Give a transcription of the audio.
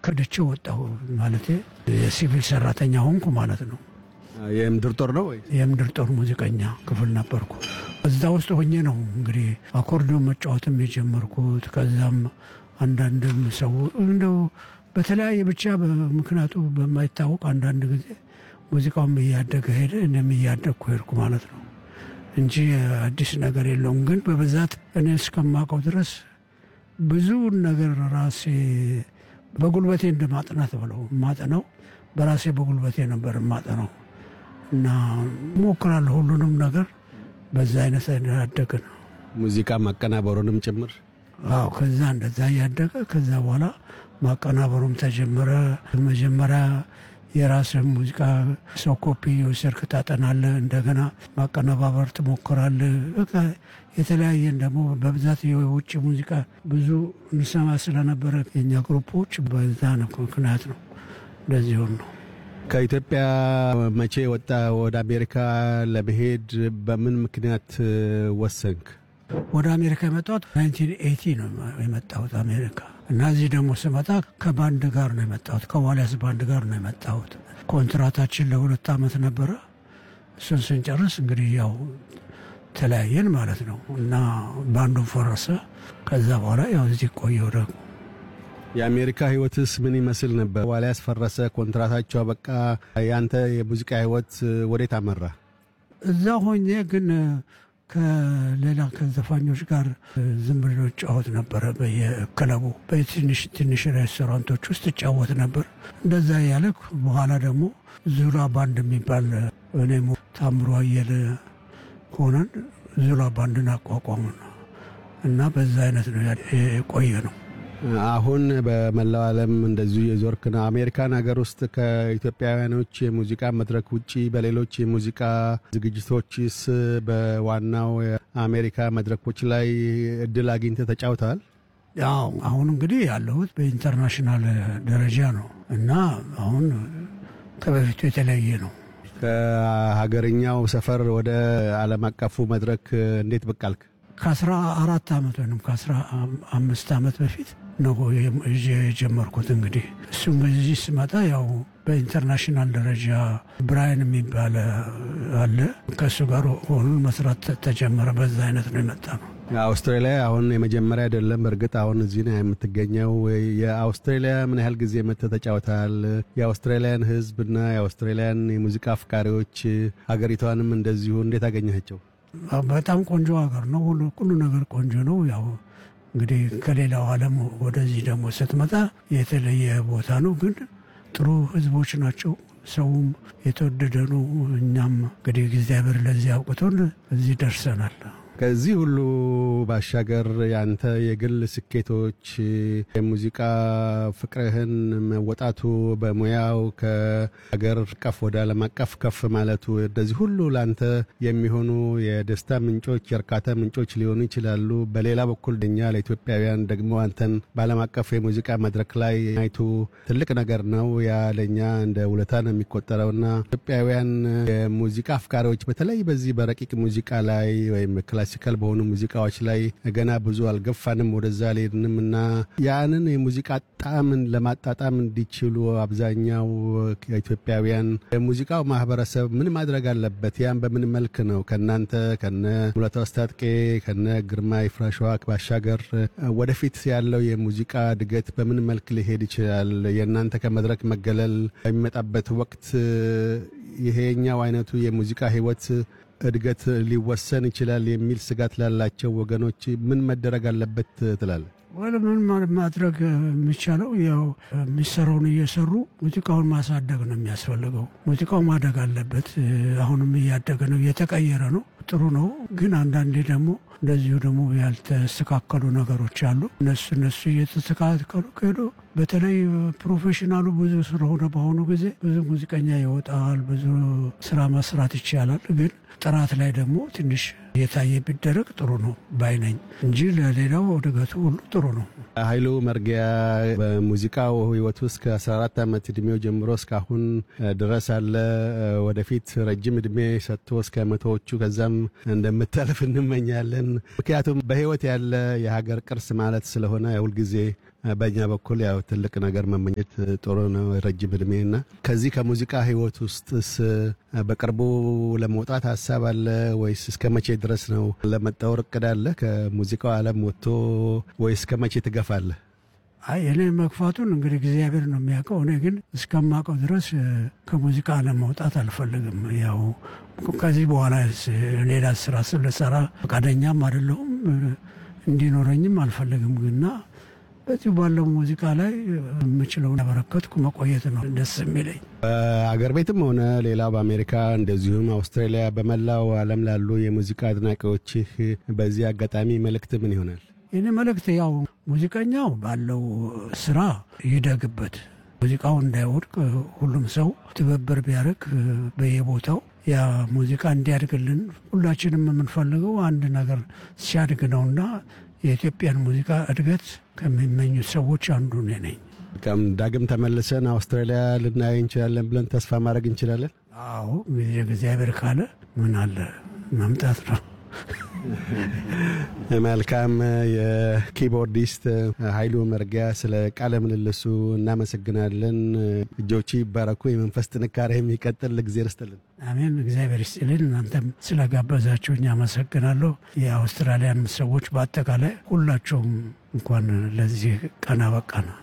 ከድቼ ወጣሁ ማለት የሲቪል ሰራተኛ ሆንኩ ማለት ነው። የምድር ጦር ነው ወይ? የምድር ጦር ሙዚቀኛ ክፍል ነበርኩ። እዛ ውስጥ ሆኜ ነው እንግዲህ አኮርዲዮን መጫወትም የጀመርኩት። ከዛም አንዳንድም ሰው እንደው በተለያየ ብቻ ምክንያቱ በማይታወቅ አንዳንድ ጊዜ ሙዚቃውም እያደገ ሄደ፣ እኔም እያደግኩ ሄድኩ ማለት ነው እንጂ አዲስ ነገር የለውም። ግን በብዛት እኔ እስከማውቀው ድረስ ብዙ ነገር ራሴ በጉልበቴ እንደ ማጥናት ብለው ማጠነው በራሴ በጉልበቴ ነበር ማጠነው እና ሞክራለሁ ሁሉንም ነገር በዛ አይነት ያደገ ነው። ሙዚቃ ማቀናበሩንም ጭምር አዎ። ከዛ እንደዛ እያደገ ከዛ በኋላ ማቀናበሩም ተጀመረ። መጀመሪያ የራስህ ሙዚቃ ሰው ኮፒ የወሰድክ ታጠናለህ፣ እንደገና ማቀነባበር ትሞክራለህ። በቃ የተለያየን ደግሞ በብዛት የውጭ ሙዚቃ ብዙ እንሰማ ስለነበረ የኛ ግሩፖች በዛ ነው ምክንያት ነው እንደዚህ ሆን ነው። ከኢትዮጵያ መቼ ወጣ ወደ አሜሪካ ለመሄድ በምን ምክንያት ወሰንክ? ወደ አሜሪካ የመጣሁት 1980 ነው የመጣሁት አሜሪካ እና እዚህ ደግሞ ስመጣ ከባንድ ጋር ነው የመጣሁት። ከዋልያስ ባንድ ጋር ነው የመጣሁት። ኮንትራታችን ለሁለት ዓመት ነበረ። እሱን ስንጨርስ እንግዲህ ያው ተለያየን ማለት ነው እና ባንዱን ፈረሰ። ከዛ በኋላ ያው እዚህ ቆየሁ ደግሞ የአሜሪካ ህይወትስ ምን ይመስል ነበር? ዋልያስ ፈረሰ፣ ኮንትራታቸው በቃ። ያንተ የሙዚቃ ህይወት ወዴት አመራ? እዛ ሆኜ ግን ከሌላ ከዘፋኞች ጋር ዝም ብሎ ጫወት ነበረ። በየክለቡ በትንሽ ትንሽ ሬስቶራንቶች ውስጥ እጫወት ነበር። እንደዛ ያለ በኋላ ደግሞ ዙላ ባንድ የሚባል እኔም ታምሮ አየለ ሆነን ዙላ ባንድን አቋቋሙ እና በዛ አይነት ነው የቆየ ነው። አሁን በመላው ዓለም እንደዚሁ የዞርክ ነው። አሜሪካን ሀገር ውስጥ ከኢትዮጵያውያኖች የሙዚቃ መድረክ ውጪ በሌሎች የሙዚቃ ዝግጅቶችስ በዋናው የአሜሪካ መድረኮች ላይ እድል አግኝተህ ተጫውተሃል? ያው አሁን እንግዲህ ያለሁት በኢንተርናሽናል ደረጃ ነው እና አሁን ከበፊቱ የተለያየ ነው። ከሀገርኛው ሰፈር ወደ ዓለም አቀፉ መድረክ እንዴት ብቅ አልክ? ከአስራ አራት ዓመት ወይም ከአስራ አምስት ዓመት በፊት ነው የጀመርኩት። እንግዲህ እሱም በዚህ ስመጣ ያው በኢንተርናሽናል ደረጃ ብራይን የሚባል አለ ከእሱ ጋር ሆኑን መስራት ተጀመረ። በዛ አይነት ነው የመጣ ነው። አውስትራሊያ አሁን የመጀመሪያ አይደለም። እርግጥ አሁን እዚህ ነው የምትገኘው። የአውስትራሊያ ምን ያህል ጊዜ መጥተህ ተጫውተሃል? የአውስትራሊያን ሕዝብና የአውስትራሊያን የሙዚቃ አፍቃሪዎች ሀገሪቷንም እንደዚሁ እንዴት አገኘሃቸው? በጣም ቆንጆ ሀገር ነው። ሁሉ ሁሉ ነገር ቆንጆ ነው። ያው እንግዲህ ከሌላው ዓለም ወደዚህ ደግሞ ስትመጣ የተለየ ቦታ ነው፣ ግን ጥሩ ህዝቦች ናቸው። ሰውም የተወደደ ነው። እኛም እንግዲህ እግዚአብሔር ለዚህ አውቅቶን እዚህ ደርሰናል። ከዚህ ሁሉ ባሻገር ያንተ የግል ስኬቶች የሙዚቃ ፍቅርህን መወጣቱ በሙያው ከሀገር አቀፍ ወደ ዓለም አቀፍ ከፍ ማለቱ እንደዚህ ሁሉ ለአንተ የሚሆኑ የደስታ ምንጮች፣ የእርካታ ምንጮች ሊሆኑ ይችላሉ። በሌላ በኩል እኛ ለኢትዮጵያውያን ደግሞ አንተን በዓለም አቀፍ የሙዚቃ መድረክ ላይ አይቱ ትልቅ ነገር ነው። ያ ለእኛ እንደ ውለታ ነው የሚቆጠረውና ኢትዮጵያውያን የሙዚቃ አፍቃሪዎች በተለይ በዚህ በረቂቅ ሙዚቃ ላይ ወይም ክላሲካል በሆኑ ሙዚቃዎች ላይ ገና ብዙ አልገፋንም፣ ወደዛ አልሄድንም እና ያንን የሙዚቃ ጣዕምን ለማጣጣም እንዲችሉ አብዛኛው ኢትዮጵያውያን የሙዚቃው ማህበረሰብ ምን ማድረግ አለበት? ያን በምን መልክ ነው ከእናንተ ከነ ሙላቱ አስታጥቄ ከነ ግርማ ይፍራሸዋ ባሻገር ወደፊት ያለው የሙዚቃ እድገት በምን መልክ ሊሄድ ይችላል? የእናንተ ከመድረክ መገለል በሚመጣበት ወቅት ይሄኛው አይነቱ የሙዚቃ ህይወት እድገት ሊወሰን ይችላል የሚል ስጋት ላላቸው ወገኖች ምን መደረግ አለበት ትላል? ወደ ምን ማድረግ የሚቻለው ያው የሚሰራውን እየሰሩ ሙዚቃውን ማሳደግ ነው የሚያስፈልገው። ሙዚቃው ማደግ አለበት። አሁንም እያደገ ነው፣ እየተቀየረ ነው። ጥሩ ነው። ግን አንዳንዴ ደግሞ እንደዚሁ ደግሞ ያልተስተካከሉ ነገሮች አሉ። እነሱ እነሱ እየተስተካከሉ ከሄዱ በተለይ ፕሮፌሽናሉ ብዙ ስለሆነ በአሁኑ ጊዜ ብዙ ሙዚቀኛ ይወጣል፣ ብዙ ስራ መስራት ይቻላል። ግን ጥራት ላይ ደግሞ ትንሽ እየታየ ቢደረግ ጥሩ ነው ባይነኝ እንጂ ለሌላው እድገቱ ሁሉ ጥሩ ነው። ኃይሉ መርጊያ በሙዚቃው ህይወት ውስጥ ከ14 ዓመት እድሜው ጀምሮ እስካሁን ድረስ አለ። ወደፊት ረጅም እድሜ ሰጥቶ እስከ መቶዎቹ ከዛም እንደምታልፍ እንመኛለን። ምክንያቱም በህይወት ያለ የሀገር ቅርስ ማለት ስለሆነ ሁልጊዜ በእኛ በኩል ያው ትልቅ ነገር መመኘት ጥሩ ነው፣ ረጅም እድሜና ከዚህ ከሙዚቃ ህይወት ውስጥስ በቅርቡ ለመውጣት ሀሳብ አለ ወይስ እስከ መቼ ድረስ ነው ለመጣወር እቅድ አለ? ከሙዚቃው ዓለም ወጥቶ ወይስ እስከ መቼ ትገፋለህ? አይ እኔ መግፋቱን እንግዲህ እግዚአብሔር ነው የሚያውቀው። እኔ ግን እስከማውቀው ድረስ ከሙዚቃ ለመውጣት አልፈልግም። ያው ከዚህ በኋላ ሌላ ስራ ስለሰራ ፈቃደኛም አይደለሁም እንዲኖረኝም አልፈልግም። ግና በዚህ ባለው ሙዚቃ ላይ የምችለውን ያበረከትኩ መቆየት ነው ደስ የሚለኝ። በአገር ቤትም ሆነ ሌላው በአሜሪካ እንደዚሁም አውስትራሊያ፣ በመላው ዓለም ላሉ የሙዚቃ አድናቂዎችህ በዚህ አጋጣሚ መልእክት ምን ይሆናል? ይህን መልእክት ያው ሙዚቀኛው ባለው ስራ ይደግበት፣ ሙዚቃው እንዳይወድቅ ሁሉም ሰው ትብብር ቢያደርግ በየቦታው ያ ሙዚቃ እንዲያድግልን ሁላችንም የምንፈልገው አንድ ነገር ሲያድግ ነውና የኢትዮጵያን ሙዚቃ እድገት ከሚመኙት ሰዎች አንዱ እኔ ነኝ። ዳግም ተመልሰን አውስትራሊያ ልናይ እንችላለን ብለን ተስፋ ማድረግ እንችላለን። አዎ ጊዜ እግዚአብሔር ካለ ምን አለ መምጣት ነው። መልካም። የኪቦርዲስት ኃይሉ መርጊያ ስለ ቃለ ምልልሱ እናመሰግናለን። እጆቹ ይባረኩ፣ የመንፈስ ጥንካሬ የሚቀጥል እግዜር ይስጥልን። አሜን። እግዚአብሔር ይስጥልን። እናንተም ስለጋበዛችሁኝ አመሰግናለሁ። የአውስትራሊያን ሰዎች በአጠቃላይ ሁላቸውም እንኳን ለዚህ ቀን አበቃ ነው።